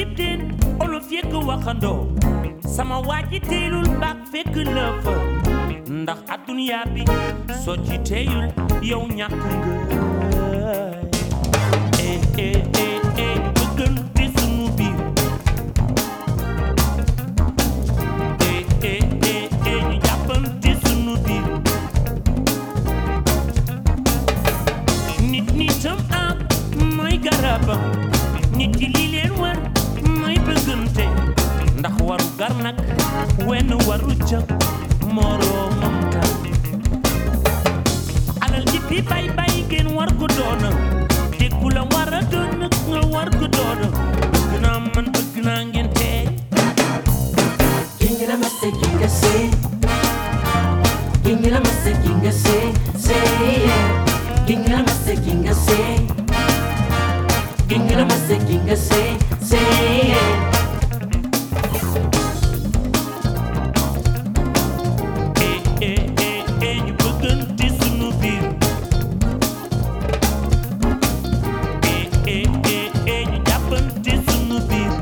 cib teen olof yëkk waxandoo sama waa ji teelul baak fekk la fa ndax adduniya bi soo ci teeyul yow ñàkk nga eh eh eh eh bëggante sunu biir eh eh eh eh ñu jàppante sunu biir nit nitam am mooy garabam nit yi li leen war mooy bëggante ndax waru gar nag wenn waru ca moroomam ta alal ji fi bay bay ngeen war ko doona te ku la war a doon nag nga war ko doona bëgg naa man bëgg naa ngeen tey Kinga mase kinga say Kinga mase kinga say say yeah Kinga mase kinga say Kinga mase kinga say say yeah eh eh eh eh ñu bëggante sunu biir eh eh eh eh ñu jàppante sunu biir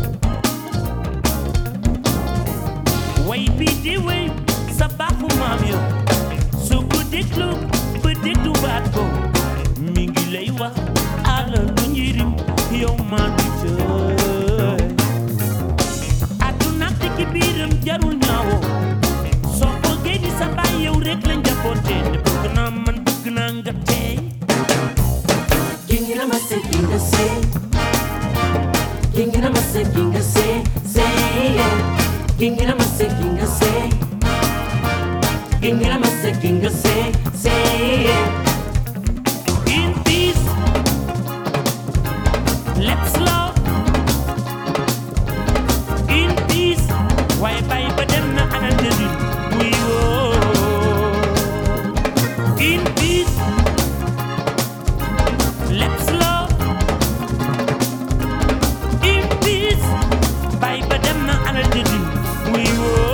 way bi di way sa baaxu maam yo su ko déglu ba dégluwaat ko mi ngi lay wax ala lu njirim yow maa ngi jëy àdduna te ci biiram jarul ñaawoo soo bëggee di sa baay yow rek la njaboote te bëgg naa man bëgg naa nga tey Kinga mase kinga say Kinga mase kinga say say yeah Kinga mase kinga say Kinga mase kinga say say yeah in peace let's love in peace waaye bàyyi ba dem na ana njëriñ muy woo in peace let's love in peace bàyyi ba dem na ana njëriñ muy woo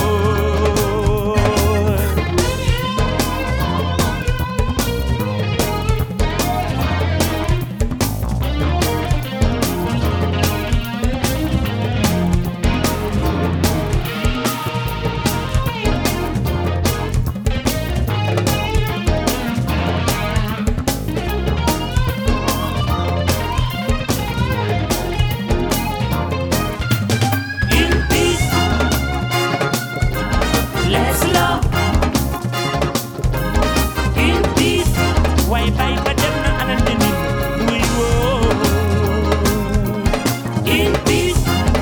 in peace. Let's love in peace. Why bye but them na anandini we wo in peace.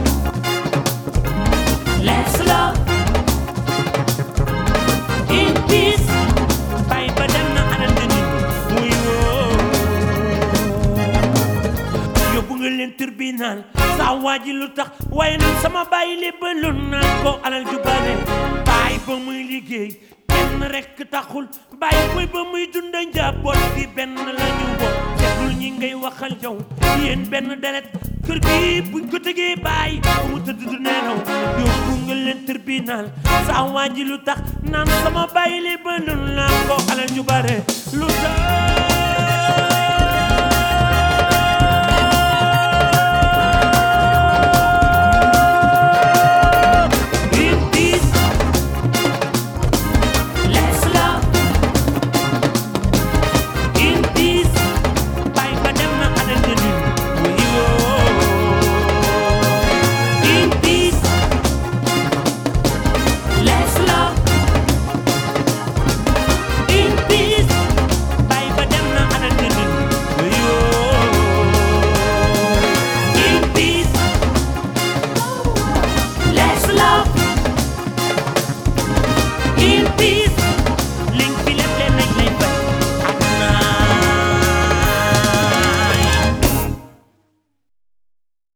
Let's love in peace. Bye but them na anandini we wo yóbbu nga leen tribunal saa waaji lu tax waaye nag sama bàyyi lébbaloon naa ko alal ju bare bàyyi ba muy liggéey kenn rekk taxul bàyyi koy ba muy dunda njaboot gi benn la ñu bokk seetul ñi ngay waxal yow yéen benn deret kër gi buñ ko tegee bàyyi ba mu tëdd du nelaw yóbbu nga leen tribunal saa waaji lu tax naan sama bàyyi lébbaloon naa ko alal ju bare lu tax